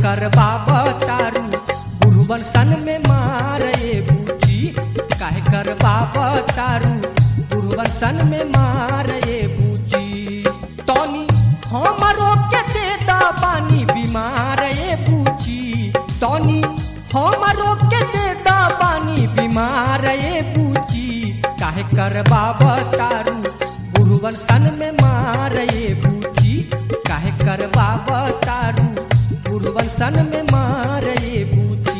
करबा तारू बुढ़वन सन में मार ए बूची काहे करबा तारू बुढ़वन सन में मार ए बूची तनी हमरो के दे दा पानी बीमार ए बूची तनी हमरो के दे दा पानी बीमार ए बूची काहे करबा तारू बुढ़वन सन में मार ए बूची काहे करबा तारू बुढ़वन सन में मार ए बूची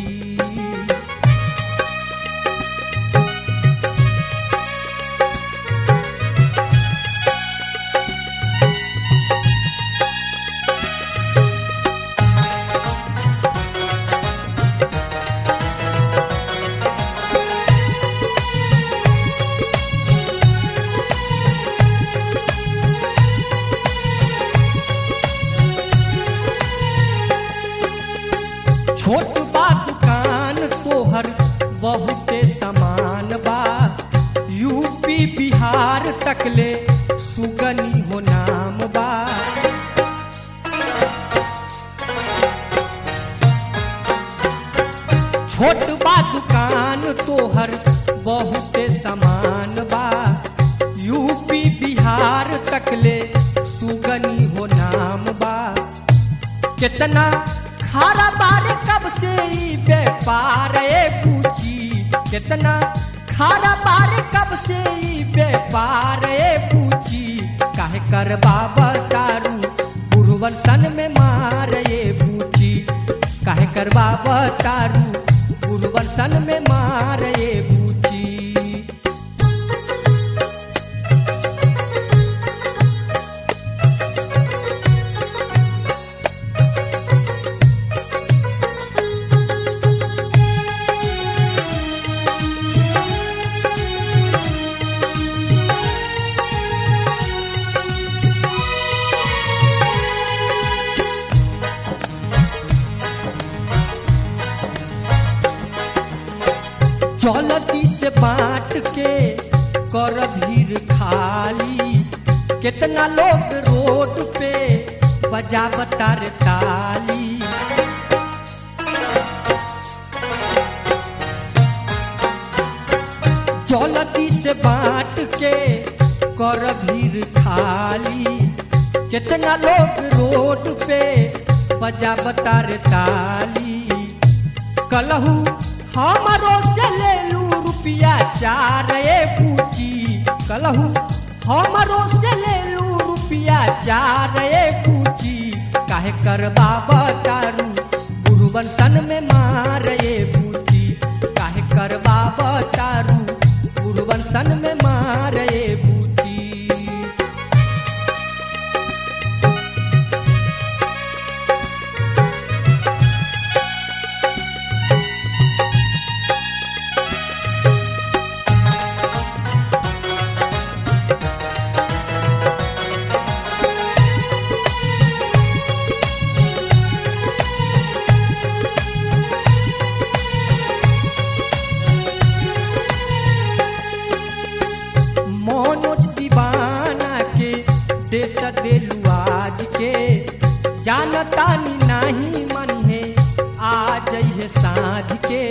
छोट बा दुकान तोहर बहुते सामान बा यूपी बिहार तकले सुगनी हो नाम बा छोट बा दुकान तोहर बहुते सामान बा यूपी बिहार तकले सुगनी हो नाम बा कितना खारा बारे कब से ई व्यापार ए पूछी कितना खारा बारे कब से ई व्यापार ए पूछी काहे करबा तारू बुढ़वन सन में मार ए पूछी काहे करबा तारू बुढ़वन सन में मार ए पूछी चलती से बांट के कर भीड़ खाली कितना लोग रोड पे बजावता रे ताली चलती से बांट के कर भीड़ खाली कितना लोग रोड पे बजावता रे ताली कलहू हमारो से ले लू रुपया चार ए पूछी कलहू हमारो से ले लू रुपया चार ए पूछी काहे करबा तारू बुढ़वन सन में मार ए पूछी काहे करबा तारू बुढ़वन सन में मार ए पूछी मनोज दीवाना के देत देलू आज के जानतानी नहीं मन है आ जइहे साँझ के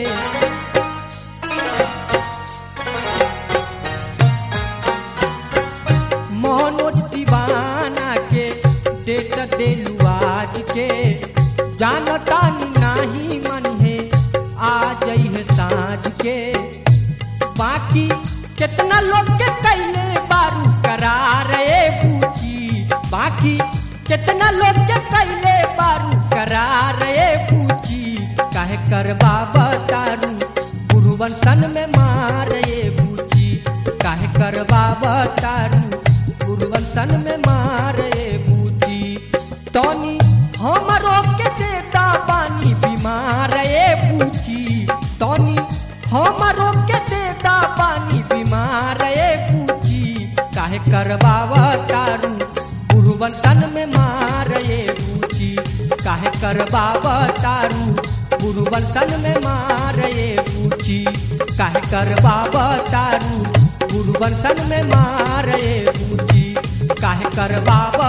मनोज दीवाना के देत देलू आज के जानतानी नहीं मन है आ जइहे साँझ के बाकी कितना लोग के कैले बारू करार ए पूछी बाकी कितना लोग के कैले बारू करार ए पूछी काहे करबा तारू गुरुवन सन में मार ए पूछी काहे करबा तारू गुरुवन सन में मार ए पूछी तनी हमरो के देता पानी बीमार ए पूछी तनी हमरो के देता पानी बीमार ए पूछी काहे करबाव तारू बुढ़वन सन में मार ए पूछी काहे करबाव तारू बुढ़वन सन में मार ए पूछी काहे करबाव तारू बुढ़वन सन में मार ए पूछी काहे करबाव